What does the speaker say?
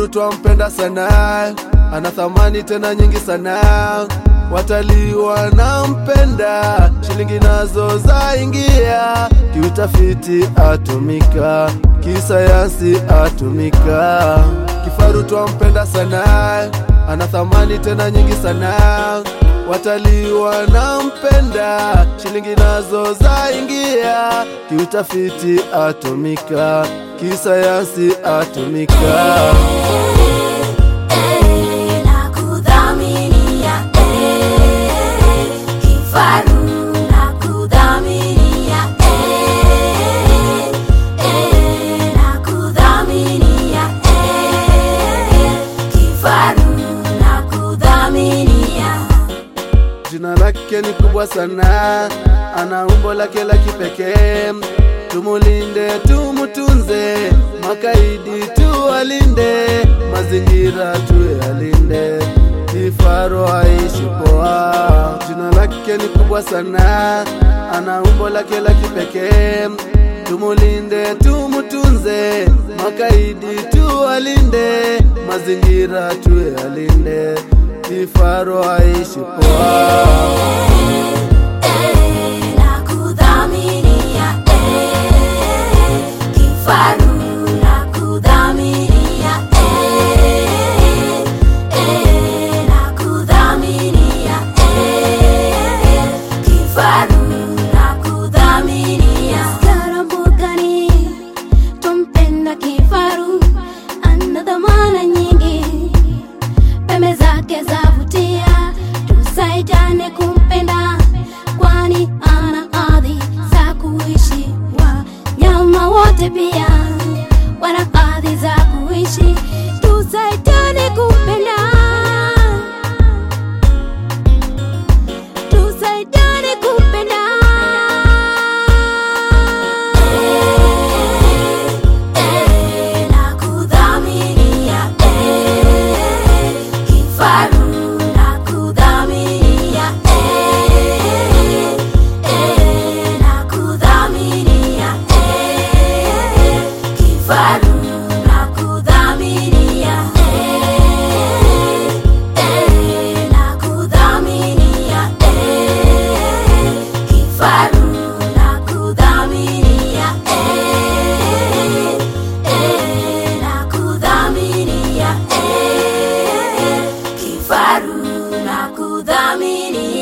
Kifaru twampenda sana, ana thamani tena nyingi sana. Watalii wanampenda, shilingi nazo zaingia. Kiutafiti atumika, kisayansi atumika. Kifaru twampenda sana, ana thamani tena nyingi sana. Watalii wanampenda, shilingi nazo zaingia. Kiutafiti atumika, kisayansi atumika. na kudhaminia eh, kifaru na kudhaminia eh, eh, na kudhaminia eh, kifaru na kudhaminia Jina lake ni kubwa sana, ana umbo lake la kipekee. Tumulinde, tumutunze, makaidi tuwalinde, mazingira tuyalinde, kifaru aishi poa. Jina lake ni kubwa sana, ana umbo lake la kipekee. Tumulinde, tumutunze, makaidi tuwalinde, mazingira tuyalinde, kifaru aishi poa. na kudhaminia eh, kifaru na kudhaminia eh, eh, na kudhaminia eh, kifaru na kudhaminia Karambugani tumpenda kifaru ana dhamana nyingi pembe zake zavutia, tusaidiane kumpenda, kwani ana ardhi za kuishi. Wanyama wote pia wana ardhi za kuishi, tusaidiane kumpenda, tusaidiane kumpenda. na kudhaminia eh, kifaru na kudhaminia eh, eh, na kudhaminia eh, kifaru na kudhaminia eh, eh, na kudhaminia eh, kifaru na kudhaminia eh, eh, na kudhaminia eh, kifaru na kudhaminia